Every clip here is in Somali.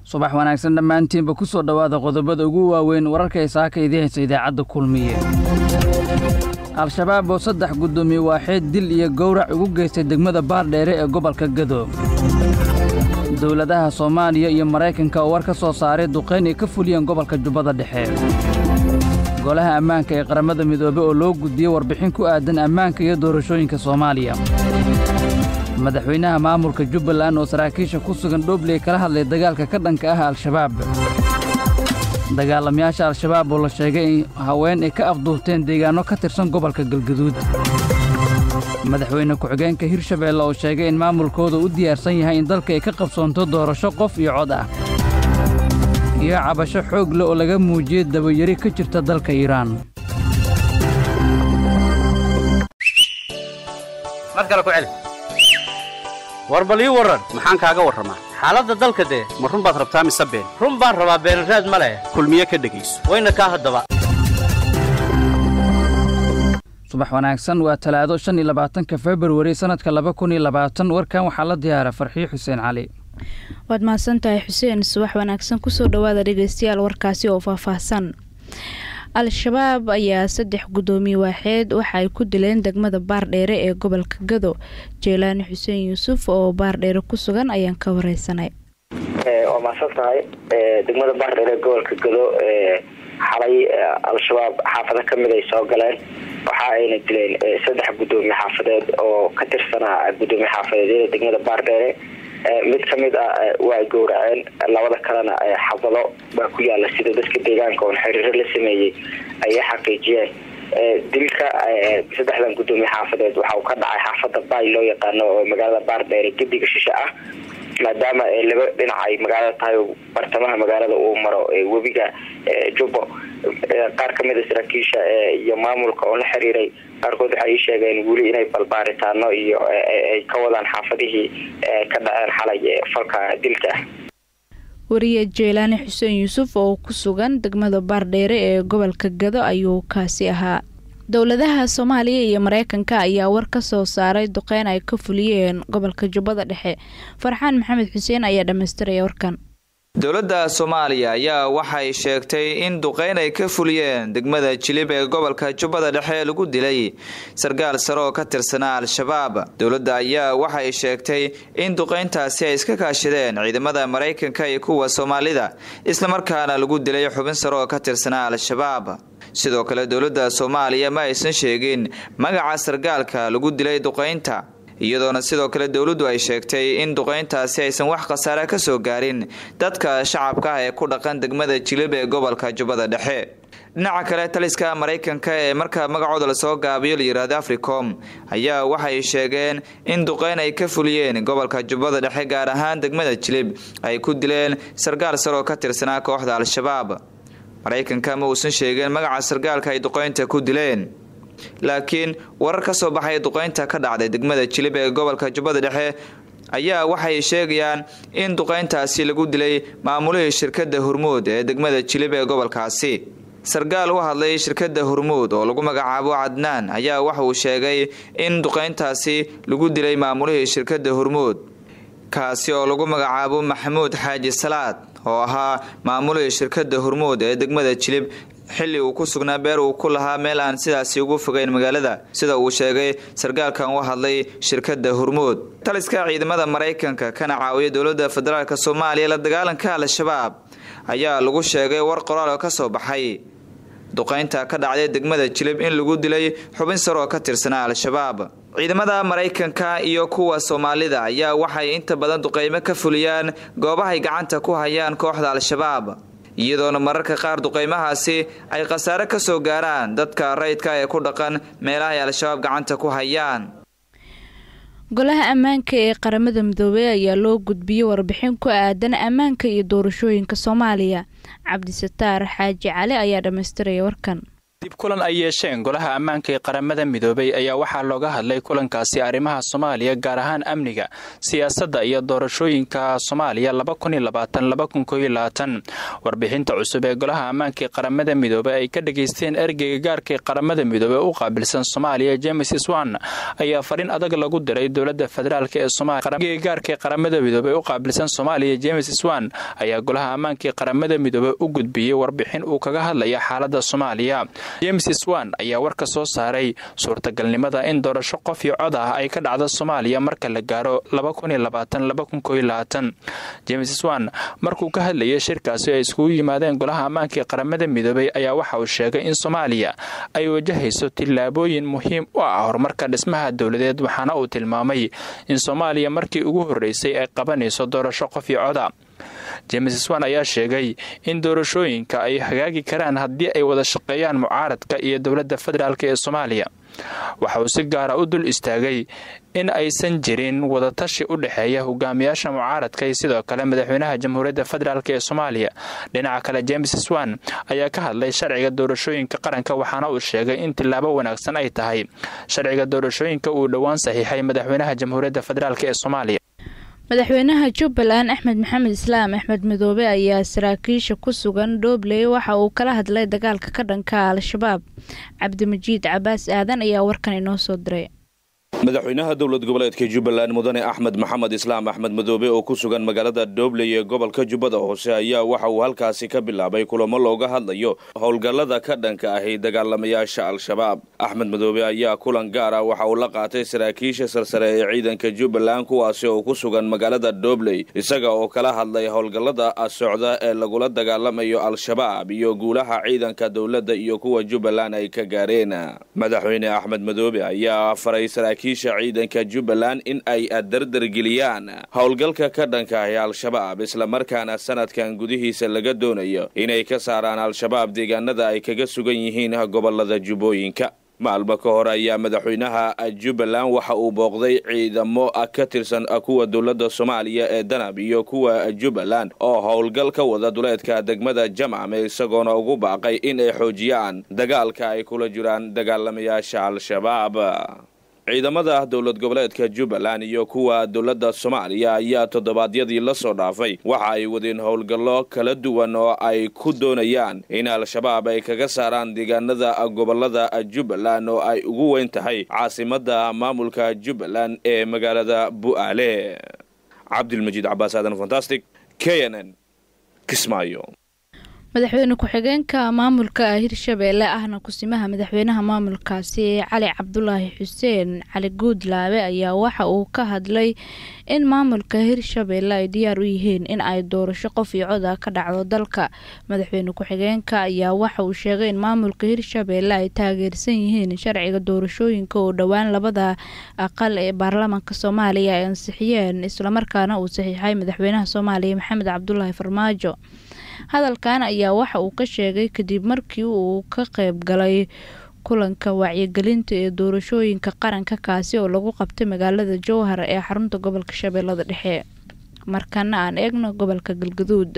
subax wanaagsan dhammaantiinba ku soo dhowaada qodobada ugu waaweyn wararka ay saaka idii haysa idaacadda kulmiye al-shabaab oo saddex guddoomiye waaxeed dil iyo gowrac ugu geystay degmada baardheere ee gobolka gado dowladaha soomaaliya iyo maraykanka oo war ka soo saaray duqayn ay ka fuliyeen gobolka jubbada dhexe golaha ammaanka ee qaramada midoobe oo loo gudbiyey warbixin ku aadan ammaanka iyo doorashooyinka soomaaliya madaxweynaha maamulka jubbaland oo saraakiisha ku sugan dhobley kala hadlay dagaalka ka dhanka ah al-shabaab dagaalamayaasha al-shabaab oo la sheegay in haween ay ka afduurteen deegaanno ka tirsan gobolka galgaduud madaxweyne ku-xigeenka hirshabeelle oo sheegay in maamulkooda u diyaarsan yahay in dalka ay ka qabsoonto doorasho qof iyo cod ah iyo cabasho xoog leh oo laga muujiyey dabayari ka jirta dalka iiraan war bal ii warran maxaan kaaga warramaa xaaladda dalka dee ma run baad rabtaa mise been run baan rabaa beenraad ma leh kulmiye ka dhegayso wayna kaa haddaba subax wanaagsan waa talaado shan iyo labaatanka februari sannadka laba kun iyo labaatan warkan waxaa la diyaara farxiyo xuseen cali waad mahadsantahay xuseen subax wanaagsan kusoo dhowaada dhegeystayaal warkaasi oo faahfaahsan al-shabaab ayaa saddex guddoomiye waaxeed waxa ay ku dileen degmada baardheere ee gobolka gado jeelaani xuseen yuusuf oo baardheere ku sugan ayaan ka wareysanay waa mahadsan tahay degmada baardheere ee gobolka gado xalay al-shabaab xaafado kamid ay soo galeen waxa ayna dileen saddex guddoomiye xaafadeed oo ka tirsanaa guddoomiye xaafadeedyada degmada baardheere mid kamid ah waa gowraceen labada kalena xabado baa ku yaala sida dadka deegaanka oon xiriiro la sameeyey ayay xaqiijiyeen dilka saddexdan guddoomiye xaafadeed waxa uu ka dhacay xaafada baay loo yaqaano oo magaalada baardheere gediga shishe ah maadaama laba dhinac ay magaalada tahay bartamaha magaalada uu maro webiga jubbo qaar kamid a saraakiisha iyo maamulka oo la xiriiray qaarkood waxay ii sheegeen weli inay balbaaritaano iyo ay ka wadaan xaafadihii ka dhaceen xalay falka dilka ah wariye jeelaani xuseen yuusuf oo ku sugan degmada baardheere ee gobolka gado ayuu kaasi ahaa dowladaha soomaaliya iyo mareykanka ayaa war ka soo saaray duqeyn ay ka fuliyeen gobolka jubbada dhexe farxaan maxamed xuseen ayaa dhammaystiraya warkan dowladda soomaaliya ayaa waxay sheegtay in duqeyn ay ka fuliyeen degmada jilib ee gobolka jubbada dhexe lagu dilay sarkaal sare oo ka tirsanaa al-shabaab dowladda ayaa waxay sheegtay in duqeyntaasi ay iska kaashadeen ciidamada maraykanka iyo kuwa soomaalida islamarkaana lagu dilay xubin sare oo ka tirsanaa al-shabaab sidoo kale dowladda soomaaliya ma aysan sheegin magaca sarkaalka lagu dilay duqeynta iyadoona sidoo kale dowladdu ay sheegtay in duqeyntaasi aysan wax khasaare ka soo gaarin dadka shacabka ah ee ku dhaqan degmada jilib ee gobolka jubbada dhexe dhinaca kale taliska maraykanka ee marka magacooda lasoo gaabiyo layidhaahdo africom ayaa waxay sheegeen in duqeyn ay ka fuliyeen gobolka jubbada dhexe gaar ahaan degmada jilib ay ku dileen sarkaal sar oo ka tirsanaa kooxda al-shabaab maraykanka ma uusan sheegeen magaca sarkaalka ay duqeynta ku dileen laakiin warar ka soo baxay duqeynta ka dhacday degmada jilib ee gobolka jubbada dhexe ayaa waxay sheegayaan in duqeyntaasi lagu dilay maamulihii shirkadda hormuud ee degmada jilib ee gobolkaasi sarkaal u hadlay shirkadda hormuud oo lagu magacaabo cadnaan ayaa waxa uu sheegay in duqeyntaasi lagu dilay maamulihii shirkadda hormuud kaasi oo lagu magacaabo maxamuud xaaji salaad oo ahaa maamulihii shirkadda hormuud ee degmada jilib xilli uu ku sugnaa beer uu ku lahaa meel aan sidaasi ugu fogeyn magaalada sida uu sheegay sarkaalkan u hadlay shirkadda hormuud taliska ciidamada maraykanka kana caawiya dowladda federaalk soomaaliya la dagaalanka al-shabaab ayaa lagu sheegay war qoraal oo ka soo baxay duqeynta ka dhacday degmada jilib in lagu dilay xubin sar oo ka tirsanaa al-shabaab ciidamada maraykanka iyo kuwa soomaalida ayaa waxay inta badan duqeymo ka fuliyaan goobahay gacanta ku hayaan kooxda al-shabaab iyadoona mararka qaar duqeymahaasi ay khasaare ka soo gaaraan dadka rayidka ee ku dhaqan meelaha ay al-shabaab gacanta ku hayaan golaha ammaanka ee qaramada midoobey ayaa loo gudbiyey warbixin ku aadan ammaanka iyo doorashooyinka soomaaliya cabdisataar xaaji cali ayaa dhammaystiraya warkan dib kulan ay yeesheen golaha ammaanka ee qaramada midoobay ayaa waxaa looga hadlay kulankaasi arrimaha soomaaliya gaar ahaan amniga siyaasadda iyo doorashooyinka soomaaliya warbixinta cusub ee golaha ammaanka ee qaramada midoobey ay ka dhageysteen ergeyga gaarka ee qaramada midoobey u qaabilsan soomaaliya james swan ayaa fariin adag lagu diray dowlada federaalk ee somalia gaarka ee qaramada midoobey u qaabilsan soomaaliya james swan ayaa golaha ammaanka ee qaramada midoobey u gudbiyey warbixin uu kaga hadlaya xaalada soomaaliya james swan ayaa warka soo saaray suurtagalnimada in doorasho qof iyo cod ah ay ka dhacdo soomaaliya marka la gaaro james swan markuu ka hadlayay shirkaasi ay iskugu yimaadeen golaha ammaanka ee qaramada midoobey ayaa waxa uu sheegay in soomaaliya ay wajahayso tillaabooyin muhiim u ah horumarka dhismaha dowladeed waxaana uu tilmaamay in soomaaliya markii ugu horreysay ay qabanayso doorasho qof iyo coda james swan ayaa sheegay in doorashooyinka ay hagaagi karaan haddii ay wada shaqeeyaan mucaaradka iyo dowladda federaalk ee soomaaliya waxa uu si gaara u dul istaagay in aysan jirin wadatashi u dhexeeya hogaamiyaasha mucaaradka iyo sidoo kale madaxweynaha jamhuuriyadda federaalk ee soomaaliya dhinaca kale james swan ayaa ka hadlay sharciga doorashooyinka qaranka waxaana uu sheegay in tillaabo wanaagsan ay tahay sharciga doorashooyinka uu dhowaan saxiixay madaxweynaha jamhuuriyadda federaalk ee soomaaliya madaxweynaha jubbaland axmed maxamed islaam axmed midoobe ayaa saraakiisha ku sugan dhobley waxa uu kala hadlay dagaalka ka dhanka al-shabaab cabdimajiid cabaas aadan ayaa warkan inoo soo diray madaxweynaha dowlad goboleedka jubbaland mudane axmed maxamed islaam axmed madoobe oo ku sugan magaalada dhobley ee gobolka jubbada hoose ayaa waxa uu halkaasi ka bilaabay kulamo looga hadlayo howlgallada ka dhanka ahi dagaalamayaasha al-shabaab axmed madoobe ayaa kulan gaar ah waxa uu la qaatay saraakiisha sarsare ee ciidanka jubbaland kuwaasi oo ku sugan magaalada dhobley isaga oo kala hadlay howlgallada socda ee lagula dagaalamayo al-shabaab iyo guulaha ciidanka dowladda iyo kuwa jubbaland ay ka gaareen madaxweyne axmed madoobe ayaa faray saraakiisha ciidanka jubbaland in ay dardargeliyaan howlgalka ka dhanka ahi al-shabaab islamarkaana sanadkan gudihiisa laga doonayo inay ka saaraan al-shabaab deegaanada ay kaga sugan yihiin gobolada jubbooyinka maalmo ka hor ayaa madaxweynaha jubbaland waxa uu booqday ciidamo ka tirsan kuwa dowladda soomaaliya ee danab iyo kuwa jubbaland oo howlgal ka wada duleedka degmada jamcame isagoona ugu baaqay in ay xoojiyaan dagaalka ay kula jiraan dagaalamayaasha al-shabaab ciidamada dowlad goboleedka jubbaland iyo kuwa dowladda soomaaliya ayaa toddobaadyadii la soo dhaafay waxa ay wadeen howlgallo kala duwan oo ay ku doonayaan in al-shabaab ay kaga saaraan deegaanada gobolada jubbaland oo ay ugu weyn tahay caasimadda maamulka jubbaland ee magaalada bu'aale cabdilmajiid cabaas aadan fantastic k n n kismaayo madaxweyne ku-xigeenka maamulka hirshabeelle ahna kusimaha madaxweynaha maamulkaasi cali cabdulaahi xuseen cali guudlaabe ayaa waxa uu ka hadlay in maamulka hirshabeelle ay diyaar u yihiin in ay doorasho qof iyo cod ah ka dhacdo dalka madaxweyne ku-xigeenka ayaa waxa uu sheegay in maamulka hirshabeelle ay taageersan yihiin sharciga doorashooyinka oo dhowaan labada aqal ee baarlamaanka soomaaliya ay ansixiyeen islamarkaana uu saxiixay madaxweynaha soomaaliya maxamed cabdulaahi farmaajo hadalkan ayaa waxa uu ka sheegay kadib markii uu ka qayb galay kulanka wacyigelinta ee doorashooyinka qaranka kaasi oo lagu qabtay magaalada jowhar ee xarunta gobolka shabeellada dhexe markana aan eegno gobolka galgaduud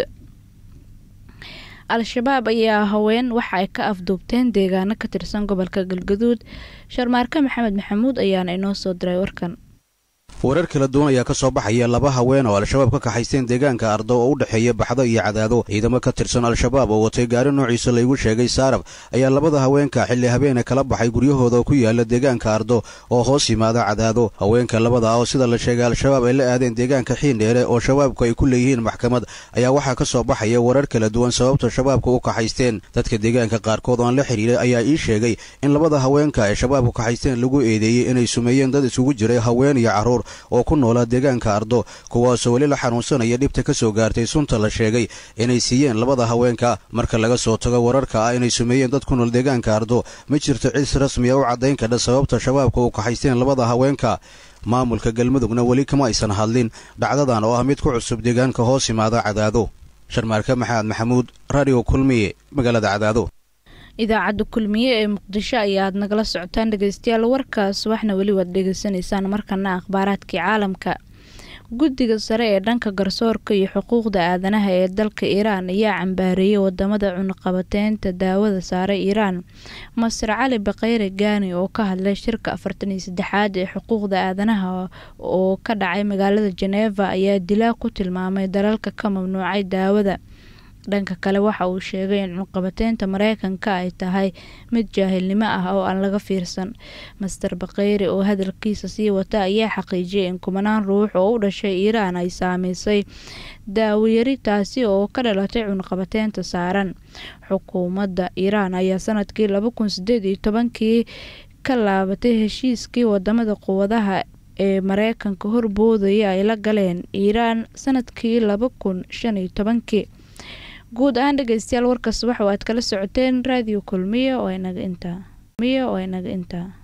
al-shabaab ayaa haween waxa ay ka afduubteen deegaano ka tirsan gobolka galgaduud sharmaarke maxamed maxamuud ayaana inoo soo diray warkan warar kala duwan ayaa ka soo baxaya laba haween oo al-shabaab ka kaxaysteen deegaanka ardo oo u dhexeeya baxdo iyo cadaado ciidamo ka tirsan al-shabaab oo watay gaari noociisa laygu sheegay saarab ayaa labada haweenka xilli habeene kala baxay guryahooda oo ku yaala deegaanka ardo oo hoos yimaada cadaado haweenka labada oo sida la sheegay al-shabaab ay la aadeen deegaanka xiindheere oo shabaabku ay ku leeyihiin maxkamad ayaa waxaa ka soo baxaya warar kala duwan sababta shabaabka u kaxaysteen dadka deegaanka qaarkood oo aan la xidhiiray ayaa ii sheegay in labada haweenka ee shabaabku kaxaysteen lagu eedeeyey inay sumeeyeen dad isugu jiray haween iyo carruur oo ku noolaa deegaanka ardo kuwaasoo weli la xanuunsanaya dhibta ka soo gaartay sunta la sheegay inay siiyeen labada haweenka marka laga soo tago wararka ah inay sumeeyeen dad ku nool deegaanka ardo ma jirto cis rasmiya u caddayn kadha sababta shabaabka u kaxaysteen labada haweenka maamulka galmudugna weli kama aysan hadlin dhacdadan oo ah mid ku cusub deegaanka hoos yimaada cadaado sharmaarke maxamed maxamuud radio kulmiye magaalada cadaado idaacadda kulmiye ee muqdisho ayaad nagala socotaan dhegeystayaal warkaas waxna weli waad dhegeysanaysaan markana akhbaaraadkii caalamka guddiga sare ee dhanka garsoorka iyo xuquuqda aadanaha ee dalka iiraan ayaa cambaareeyay wadamada cunaqabateynta daawada saaray iiraan masar cali bakeyre gaani oo ka hadlay shirka afartan iyo saddexaad ee xuquuqda aadanaha oo ka dhacay magaalada jeneva ayaa dilaa ku tilmaamay dalalka ka mamnuucay daawada dhanka kale waxa uu sheegay in cunqabateynta mareykanka ay tahay mid jaahilnimo ah oo aan laga fiirsan master bakeyre oo hadalkiisa sii wata ayaa xaqiijiyay in kumanaan ruux oo u dhashay iiraan ay saameysay daawayari taasi oo ka dhalatay cunqabateynta saaran xukuumadda iiraan ayaa sanadkii laba kun sideed iyo tobankii ka laabatay heshiiskii wadamada quwadaha ee mareykanka horboodaya ay la galeen iiraan sanadkii laba kun shan iyo tobankii guud ahaan dhegeystayaal warkaas waxa aad kala socoteen raadiyo kulmiya oo inaga intaa